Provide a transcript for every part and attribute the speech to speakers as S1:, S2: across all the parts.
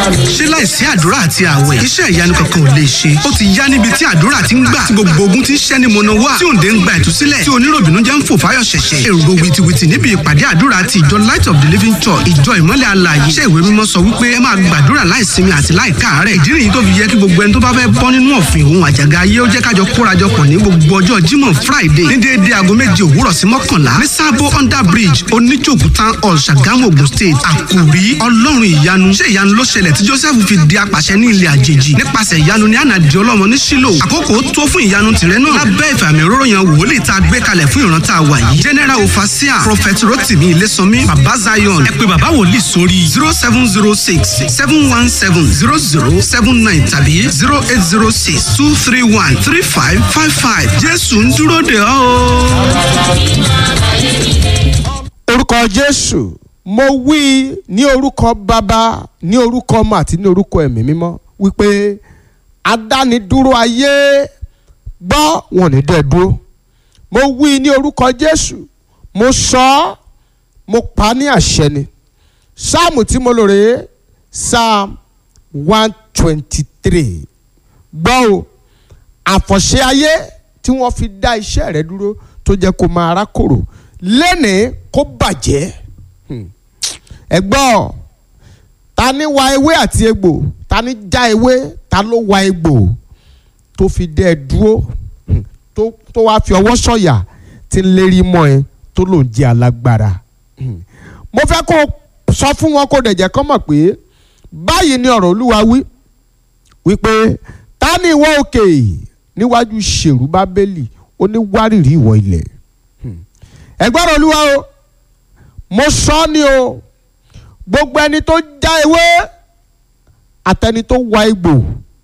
S1: ṣé láìsí àdúrà àti àwẹ̀ iṣẹ́ ìyanu kankan ò lè ṣe ó ti yá níbi tí àdúrà ti ń gbà tí gbogbo ogun ti ń ṣẹ́ ni mọ̀nà wá tí òǹdè ń gba ìtúsílẹ̀ tí oníròbìnú jẹ́ ń fò fáyọ̀ ṣẹ̀ṣẹ̀ èrò wìtìwìtì níbi ìpàdé àdúrà ti ìjọ light of the living church ìjọ ìmọ́lẹ̀ alààyè iṣẹ́ ìwé mímọ́ sọ wípé ẹ máa gbàdúrà láìsinmi àti láìkáàárẹ̀ ìdí nìyí tó fi yẹ kí gbogbo ẹni tó bá fẹ́ bọ́ nínú ọ̀fìn òun àjàgà ayé ó jẹ́ kájọ kórajọpọ̀ ní gbogbo ọjọ́ jímọ̀ friday ní déédéé aago méje òwúrọ̀ sí mọ́kànlá ní sábó under bridge oníjòkú town hall ṣàgámù ogun state àkòrí ọlọ́run ìyanu ṣé ìyanu ló ṣẹlẹ̀ tí joseph fi di apàṣẹ ní ilẹ̀ àjèjì nípasẹ̀ ìyanu ní ànàdì ọlọ́mọ ní sílò àkókò tó fún ìyanu tìrẹ náà lábẹ́ ìfàmì òróró yan wòlíì tá a gbé kalẹ̀ fún ìran tá a wà yìí general ofasia prophet rotimi ilésànmí baba zion ẹ pé baba wòlíì sórí zero seven zero six seven one seven zero zero seven nine tàbí zero eight zero six two three one three five five five jésù ń dúró de ọ́ o.
S2: orúkọ jésù mo wí ní orúkọ bàbá ní orúkọ ọmọ àti ní orúkọ ẹ̀mí mímọ́ wípé adánidúró ayé gbọ́ wọn ní dẹ́ dúró mo wí ní orúkọ jésù mo sọ ọ́ mo pa á ní àṣẹ ni sáàmù tí mo lò rèé psalm one twenty three gbọ́ o àfọ̀ṣẹ ayé tí wọ́n fi dá iṣẹ́ rẹ dúró tó jẹ́ kó máa rákòrò lẹ́nìí kó bàjẹ́ Hmm. ẹ gbọ́ ta ni wa ewé àti egbò ta ni já ewé ta ló wa egbò tó fi dẹ́ ẹ dúró Hmm. tó tó wá fi ọwọ́ sọ̀yà tí ń lérí mọ́ ẹ tó lòún jẹ́ alágbára Hmm. mo fẹ́ kó o sọ fún wọn kó o dẹ̀ jẹ́ kọ́ mọ̀ pé báyìí ni ọ̀rọ̀ olúwa wí wípé ta ni ìwọ òkè níwájú ṣèrú bábélì ó ní wárìrì ìwọ ilẹ̀ ẹgbọ́n olúwa o mo sọ ọ́ ni o gbogbo ẹni tó já ewé àtẹni tó wa egbò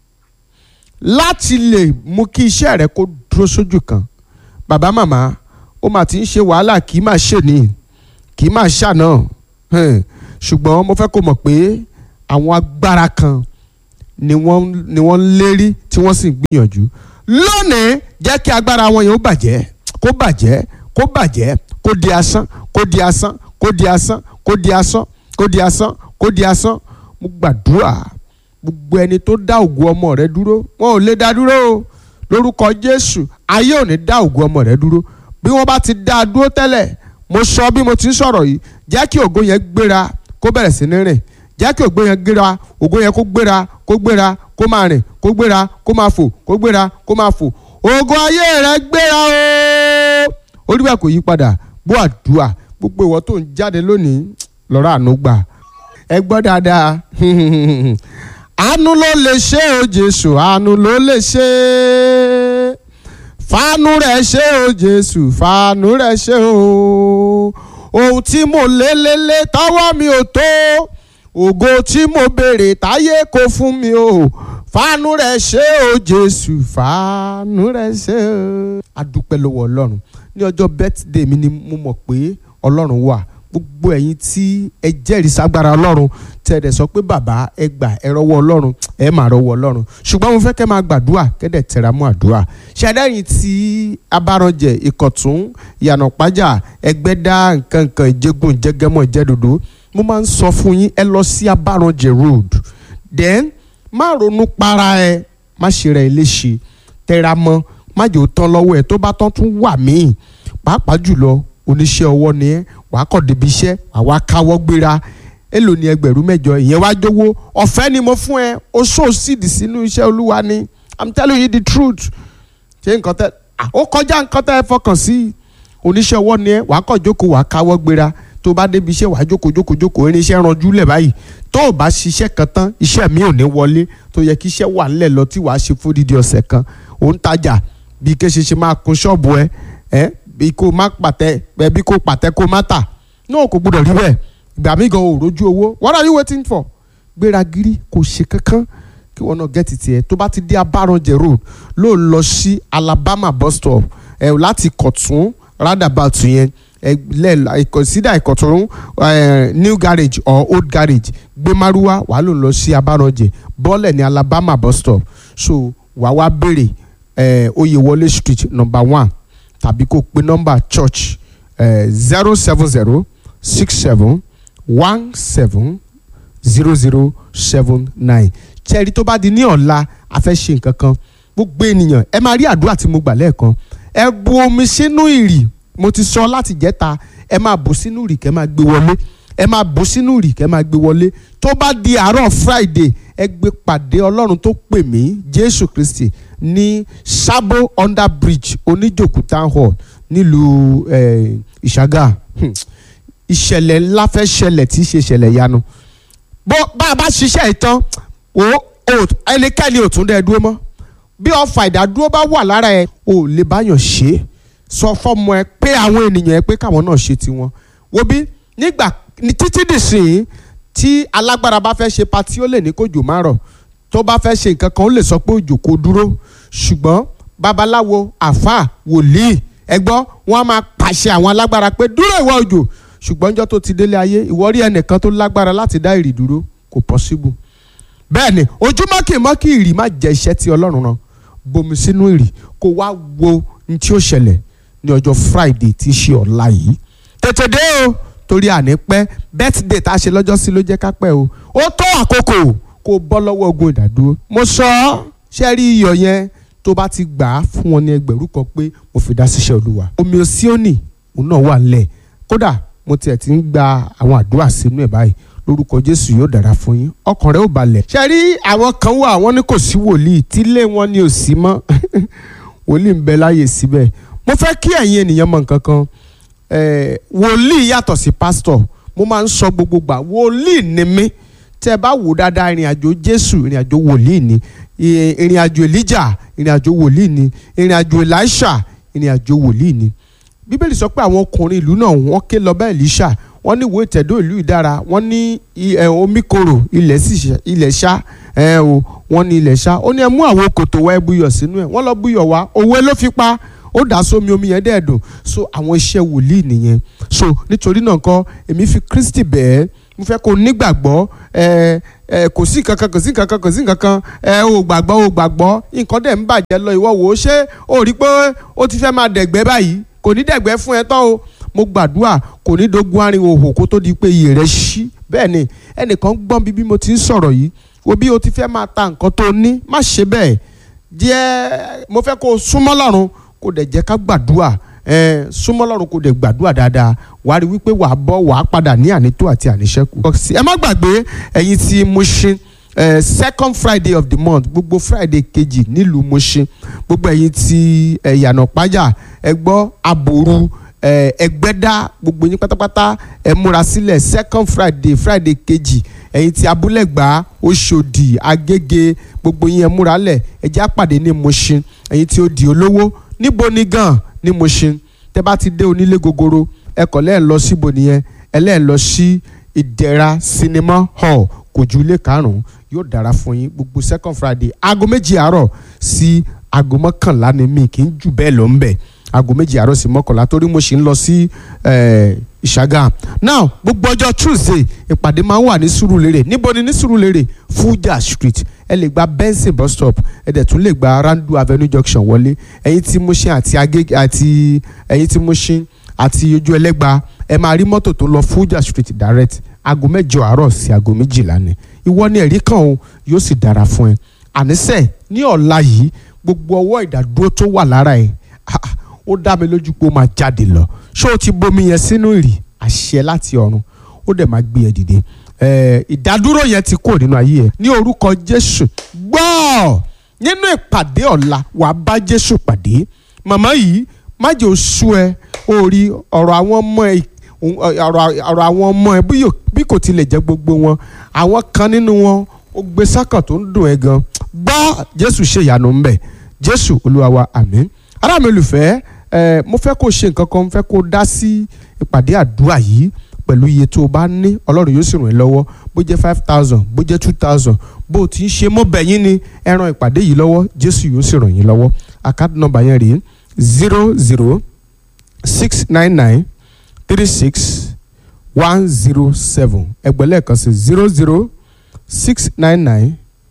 S2: láti lè mú kí iṣẹ́ rẹ kó dúró sójú kan bàbá màmá ó mà ti ń ṣe wàhálà kì í máa ṣe ní kì í máa ṣàná hẹn, ṣùgbọ́n mo fẹ́ kó mọ̀ pé àwọn agbára kan ni wọ́n ni wọ́n ń lérí tí wọ́n sì ń gbìyànjú lónìí jẹ́ kí agbára wọn yẹn ó bàjẹ́ kó bàjẹ́ kó bàjẹ́ kó di asán kó di asán kó di asán kó di asán kó di asán kó di asán mo gbàdúrà gbogbo ẹni tó dá ògùn ọmọ rẹ dúró wọn ò lè dá dúró o lórúkọ jésù ayé ò ní dá ògùn ọmọ rẹ dúró bí wọn bá ti dá a dúró tẹ́lẹ̀ mo sọ bí mo ti ń sọ̀rọ̀ yìí jẹ́ kí ògo yẹn gbéra kó bẹ̀rẹ̀ sí ní rìn jẹ́ kí ògo yẹn gbéra ògo yẹn kó gbéra kó gbéra kó máa rìn kó gbéra kó máa fò kó gbéra kó máa fò ògo ayé rẹ gbéra o olúwa kò yí padà bó àdúrà gbogbo ìwọ tó ń jáde lónìí lọ́rọ̀ àánú gbà ẹ gbọ́ dáadáa àánú ló lè ṣe o jésù àánú ló lè ṣe fàánú rẹ̀ ṣe o jésù fàánú rẹ̀ ṣe o ohun tí mo lé lé lé tọwọ́ mi ò tó ògo tí mo béèrè táyé kò fún mi o fàánú rẹ̀ ṣe o jésù fàánú rẹ̀ ṣe o. a dúpẹ́ lọ́wọ́ ọlọ́run ní ọjọ́ birthday mi ni mo mọ̀ pé ọlọ́run wà gbogbo ẹ̀yin tí ẹ jẹ́rìí ságbára ọlọ́run tẹ́ ẹ dẹ̀ sọ pé bàbá ẹ gbà ẹ rọwọ́ ọlọ́run ẹ máa rọwọ́ ọlọ́run ṣùgbọ́n mo fẹ́ kẹ́ máa gbàdúrà kẹ́dẹ̀ tẹ̀ra mọ́ àdúrà ṣàdáyìn tí abárànjẹ ìkọ̀tún ìyànà pájà ẹgbẹ́dá nǹkan nǹkan ìjẹgun ìjẹgẹmọ ìjẹdòdò mo máa ń sọ fún yín ẹ lọ sí abárànjẹ road then má ronú para ẹ má ṣe rẹ léṣe tẹra mọ́ má jẹ́ ó tán lọ́wọ́ ẹ tó bá tán tún wà míì pàápàá jùlọ oníṣẹ́ ọwọ́ ni ẹ́ wàá kọ̀ débi iṣẹ́ wàá wá káwọ́ gbéra èlò ní ẹgbẹ̀rún mẹ́jọ ìyẹn wá jówó ọ̀fẹ́ ni mo fún ẹ o so síìdì sínú iṣẹ́ olúwa ni i'm telling you the truth ṣé nǹkan tẹ ó kọjá nǹkan tẹ ẹ fọkàn sí oníṣẹ́ ọwọ́ ni ẹ wàá kọ̀ jókòó wàá káwọ́ gbéra tó bá débi iṣẹ́ wàá jókòó jókòó jókòó irinṣẹ́ ranjú lẹ̀ báyìí tó o bá ṣiṣẹ́ kan tán iṣẹ́ mi ò ní wọlé tó yẹ kí iṣẹ́ wà ńlẹ̀ lọ tí wàá ṣe fódìdí ọ̀sẹ̀ kan ò ń tajà bí kéṣe ṣe máa kun ṣọ́ọ̀bù ẹ ẹ bí kò má pàtẹ ẹ bí kò pàtẹ kò má tà náà kò gbọdọ̀ rí bẹ́ẹ̀ ìgbà mi gan ò rójú owó what are you waiting for gbéra gírí kò ṣe kankan kí wọn náà gẹ́tì tiẹ̀ tó bá ti dé abáranjẹ road ló lọ sí alabama bus stop ẹ láti kọ̀tún roundabout yẹn ẹ lẹ consider ìkọ̀tún new garage or old garage gbé márúwá wàá ló lọ sí abáranjẹ bọ́ọ̀lẹ̀ ní alabama bus stop so wàá wá béèrè ẹ oyèwọlé street number one tàbí kó pe nọ́mbà church zero seven zero six seven one seven zero zero seven nine ṣẹ́ẹ̀rí tó bá di ní ọ̀la a fẹ́ ṣe nǹkan kan gbogbo ènìyàn ẹ máa rí àdúrà tí mo gbà lẹ́ẹ̀kan ẹ bu omi sínú ìrì mo ti sọ láti jẹ́ta ẹ máa bù sínú ìrì kẹ́ máa gbé wọlé ẹ máa bù sínú ìrì kẹ́ máa gbé wọlé tó bá di àárọ̀ friday ẹ gbé pàdé ọlọ́run tó pè mí jésù kristi ní sábò under bridge oníjòkú town hall nílùú eh, ìṣàgà Hmm. ìṣẹ̀lẹ̀ ńlá fẹ́ ṣẹlẹ̀ tí í ṣe ìṣẹ̀lẹ̀ yanu bó bá a bá ṣiṣẹ́ ìtàn o o ẹnikẹ́ni ò tún dẹ́ dúró mọ́ bí ọfà ìdádúró bá wà lára ẹ o lè báyàn ṣe é sọ fọmọ ẹ pé àwọn ènìyàn ẹ pé káwọn náà ṣe tiwọn wo bí nígbà ní títí dìsìn tí alágbára bá fẹ́ ṣe patí ó lè ní kójò má rọ̀ tó bá fẹ́ ṣe nǹkan kan ó lè sọ pé òjò kò dúró ṣùgbọ́n babaláwo àáfàá wòlíì ẹgbọ́ wọn á máa pàṣẹ àwọn alágbára pé dúró ìwọ òjò ṣùgbọ́n njọ́ tó ti délé ayé ìwọ rí ẹnìkan tó lágbára láti dá ìrì dúró kò possible bẹ́ẹ̀ ni ojúmọ́ kì í mọ́ kí ìrì má jẹ́ iṣẹ́ tí ọlọ́run rán bomi sínú ìrì kó wá wo ní tí ó ṣẹlẹ̀ ní ọjọ́ friday tí í ṣe ọ̀la yìí tètè dé o torí àní pẹ́ birthday tá a ṣe lọ́jọ́ sí ló jẹ́ ká pẹ́ o ó tó àkókò kó o bọ́ lọ́wọ́ ogun ìdádúró mo sọ ọ́ ṣe rí iyọ̀ yẹn tó bá ti gbà á fún wọn ní ẹgbẹ̀rún kan pé mo fi dá síṣẹ́ olúwa omi òsíọ́nì òun náà wà nílẹ̀ kódà mo tiẹ̀ ti ń gba àwọn àdúrà sínú ẹ̀ báyìí lórúkọ jésù yóò dára fún yín ọkàn rẹ ó balẹ̀. ṣe rí àwọn kan wà wọ́n ní kò sí wòlíì tílé wọn ni ò sí mọ́ wòlíì ń bẹ láàyè síbẹ̀ mo fẹ́ kí ẹ̀yin ènìyàn mọ̀ nǹkan kan eh, wòlíì yàtọ̀ sí pásítọ̀ mo máa ń sọ gbogbo gbà wòlíì ni mí tẹ́ ẹ bá wò dáadáa ìrìn àjò jésù ìrìn àjò wòlíì ni I- ìrìn àjò elijah ìrìn àjò wòlíì ni ìrìn àjò elisha ìrìn àjò wòlíì ni bíbélì sọ pé àwọn ọkùnrin ìlú náà wọ́n ké lọ bá elisha wọ́n ní ìwé ìtẹ̀dó ìlú ìdára wọ́n ní i- ẹ, omi korò ilẹ̀ sì ṣá- ilẹ̀ ṣá ẹ o wọ́n ní ilẹ̀ ṣá ó ní ẹ mú àwọn kòtò wá ẹ buyọ̀ sínú ẹ̀ wọ́n lọ buyọ̀ wá òwe ló fi pa ó dà sómi omi yẹn dẹ̀ dùn so àwọn iṣẹ́ wòlíì nìyẹn so nítorí náà kọ́ èmi fi kristi bẹ́ẹ̀ mo fẹ́ kó o nígbàgbọ́ ẹ ẹ kò sí kankan kò sí kankan kò sí kankan ẹ ò gbàgbọ́ ò gbàgbọ́ nǹkan dẹ̀ ń bàjẹ́ lọ ìwọ wò ó ṣé o rí pé ó ti fẹ́ máa dẹ̀gbẹ́ báyìí kò ní dẹ̀gbẹ́ fún ẹ tán o mo gbàdúrà kò ní dogun arin òhò kó tó di pé iyè rẹ ṣí bẹ́ẹ̀ ni ẹnìkan gbọ́n bí bí mo ti ń sọ̀rọ̀ yìí wo bí o ti fẹ́ máa ta nǹkan tó ní má ṣe bẹ́ẹ̀ díẹ̀ mo fẹ́ kó o súnmọ́ lọ́run kó dẹ̀ jẹ́ ká gbàdúrà ẹ súnmọ́ lọ́run kó dẹ̀ gbàdúrà dáadáa wàá rí wípé wàá bọ́ wàá padà ní ànító àti àníṣẹ́kù. ẹ má gbàgbé ẹ̀yin tí Mushin eh, second friday of the month gbogbo friday kejì nílùú Mushin gbogbo ẹ̀yin tí ẹ̀yànà pájà ẹ gbọ́ àbòrú eh, ẹgbẹ́dá gbogbo yín pátápátá ẹ múra sílẹ̀ second friday friday kejì ẹ̀yin tí abúlẹ̀gbá oṣòdì agége gbogbo yín ẹ múra lẹ̀ ẹ jẹ́ àpàdé ní Mushin ẹ̀yin tí ó di olówó níbo ni gan ní Mushin tẹ́ bá ti dé onílé gogoro ẹ kọ̀ lẹ́ẹ̀ lọ síbo nìyẹn ẹ lẹ́ẹ̀ lọ sí ìdẹ̀ra cinema hall kò ju ilé karùn-ún yóò dára fún yín gbogbo second friday aago méjì àárọ̀ sí aago mọ́kànlá ni mi kì í jù bẹ́ẹ̀ lọ ń bẹ̀ aago méjì àárọ̀ sí mọ́kànlá torí mo sì ń lọ sí eh, ìṣàgà now gbogbo ọjọ́ tuesday ìpàdé máa ń wà ní sùúrùlérè níbo ni ní sùúrùlérè fuja street ẹ lè gba benson bus stop ẹ dẹ̀ tún lè gba randu avenue junction wọlé ẹ̀yin tí Mushin àti agége àti ẹ̀yin tí Mushin àti ojú ẹlẹ́gba ẹ máa rí mọ́tò tó lọ fuja street direct aago mẹ́jọ àárọ̀ sí aago méjìlá ni ìwọ ni ẹ̀rí kan o yóò sì dára fún ẹ àníṣe ní ọ̀la yìí gbogbo ọwọ́ ìdádúró tó wà lára ẹ ah, ah, ó dá mi lójú pé ó máa jáde lọ ṣé o ti bomi yẹn sínú ìrì àṣẹ láti ọ̀run ó dẹ̀ máa gbé ẹ dìde Eh, ìdádúró yẹn ti kúrò nínú ayé ẹ ní orúkọ Jésù gbọ́ nínú ìpàdé ọ̀la wàá bá Jésù pàdé màmá yìí má jẹ́ oṣù ẹ orí ọ̀rọ̀ àwọn ọmọ ẹ òun- ọ̀rọ̀ ọ̀rọ̀ àwọn ọmọ ẹ bí yóò- bí kò tilẹ̀ jẹ́ gbogbo wọn àwọn kan nínú wọn ó gbé sákàn tó ń dùn ẹ gan gbọ́ Jésù ṣe ìyanu ń bẹ̀ Jésù Olúwa wa àmín ará mi olùfẹ́ ẹ mo fẹ́ kó o ṣe nǹkan kan mo fẹ́ kó o dá sí ìpàdé àdúrà yìí pẹ̀lú iye tó o bá ní ọlọ́run yóò sì ràn ẹ́ lọ́wọ́ bó jẹ́ five thousand bó jẹ́ two thousand bó o ti ń ṣe mọ́ bẹ̀yìn ni ẹ ran ìpàdé yìí lọ́wọ́ Jésù yóò sì ràn yín lọ́wọ́ àkáàdì nọ́mbà yẹn rèé zero zero six nine nine three six one zero seven ẹgbẹ́ lẹ́ẹ̀kan sí zero zero six nine nine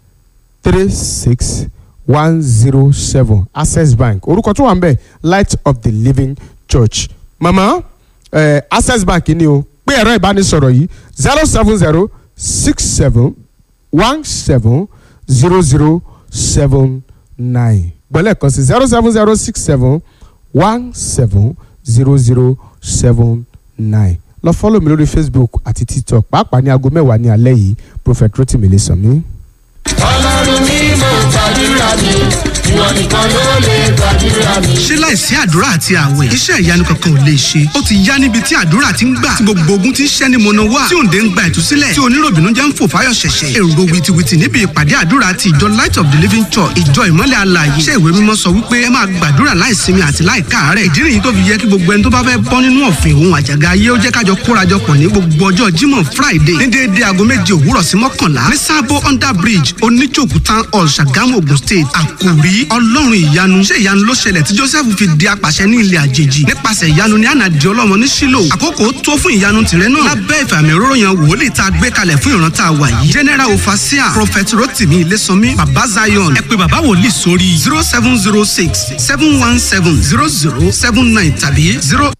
S2: three six one zero seven access bank orúkọ tó wà ń bẹ̀ light of the living church mama eh, access bank ni o pé ẹ̀rọ ìbánisọ̀rọ̀ yìí zero seven zero six seven one seven zero zero seven nine gbọ́lẹ̀ kan sí zero seven zero six seven one seven zero zero seven nine lọ fọ́lọ̀ mi lórí facebook àti tiktok pàápàá ní aago mẹ́wàá ní alẹ́ yìí prophet rotimi lè sàn mí.
S3: ọlọ́run ní mo gbàdúrà mi ìwọ nìkan ló lè gbàdúrà mi.
S1: ṣé láìsí àdúrà àti àwẹ̀ iṣẹ́ ìyanu kankan ò lè ṣe ó ti yá níbi tí àdúrà ti ń gbà tí gbogbo ogun ti ń ṣẹ́ ni mọ̀nà wá tí òǹdè ń gba ìtúsílẹ̀ tí oníròbìnú jẹ́ ń fò fáyọ̀ ṣẹ̀ṣẹ̀ èrò wìtìwìtì níbi ìpàdé àdúrà ti ìjọ light of the living church ìjọ ìmọ́lẹ̀ alààyè ṣé ìwé mímọ́ sọ wípé ẹ máa gbàdúrà láìsinmi àti láìkáàárẹ̀ ìdí nìyí tó fi yẹ kí gbogbo ẹni tó bá fẹ́ bọ́ nínú ọ̀fìn òun àjàgà ayé ó jẹ́ kájọ kórajọpọ̀ ní gbogbo ọjọ́ jímọ̀ friday ní déédéé aago méje òwúrọ̀ sí mọ́kànlá ní sábó under bridge oníjòkú town hall ṣàgámù ogun state àkòrí ọlọ́run ìyanu ṣé ìyanu ló ṣẹlẹ̀ tí joseph fi di apàṣẹ ní ilẹ̀ àjèjì nípasẹ̀ ìyanu ní ànàdì ọlọ́mọ ní sílò àkókò tó fún ìyanu tìrẹ náà lábẹ́ ìfàmì òróró yan wòlíì tá a gbé kalẹ̀ fún ìran tá a wà yìí general ofasia prophet rotimi ilésànmí baba zion ẹ pé baba wòlíì sórí zero seven zero six seven one seven zero zero seven nine tàbí zero